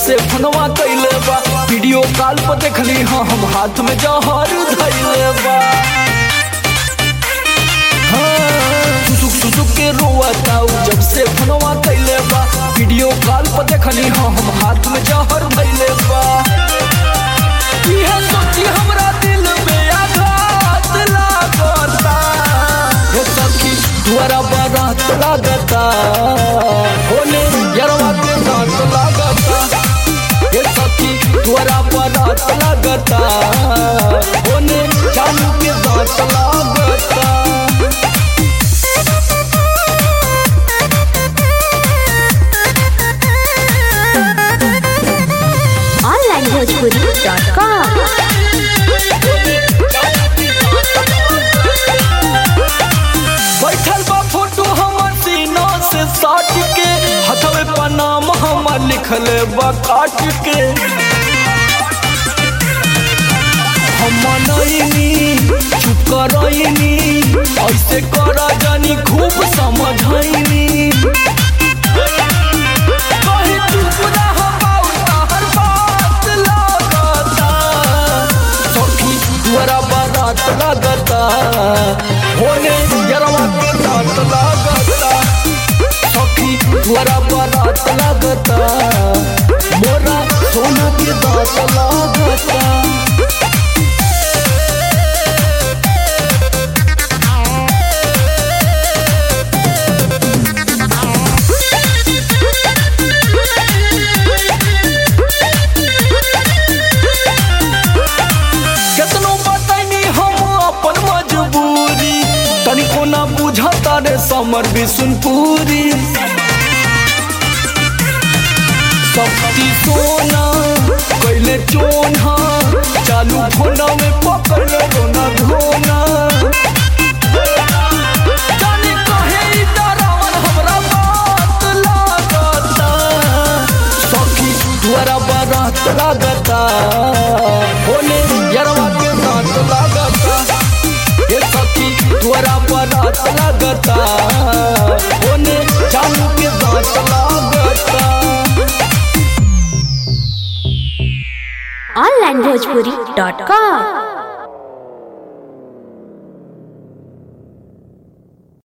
से फोनवा कैले बा वीडियो कॉल पर देखली हाँ हम हाथ में जहर धैले बा हाँ, सुसुक सुसुक के रोता उ जब से फोनवा कैले बा वीडियो कॉल पर देखली हाँ हम हाथ में जहर धैले बा इहे सोची हमरा दिल में आघात लागता हे सखी द्वारा बारात लागता होने यरवा के दांत लागता हे सखी द्वारा बारात लागता होने चालू के दांत लागता onlinebhojpuri.com बैठल बा फोटो हमर सीना से साट के हथवे पर नाम हमर लिखल बा काट के हम मनैनी चुप करैनी ऐसे कर जानी खूब समझैनी कहीं चुप रह पाऊ तहर बात लागता सखी द्वारा बारात लागता होने यरवा के दांत लागता सखी द्वारा बारात लागता मोरा सोना के दांत लागता केतनो बताइनी हम अपन मजबूरी तनिको ना बुझता रे समर बिसुनपुरी शक्ति सोना कैले चोना चालू फोना में पकड़ रोना धोना जाने कहे ई डरावन हमरा बात लागता सखी द्वारा बारात लागता होने यरवा के दांत लागता ये सखी द्वारा बारात लागता होने चालू के दांत लागता onlinebhojpuri.com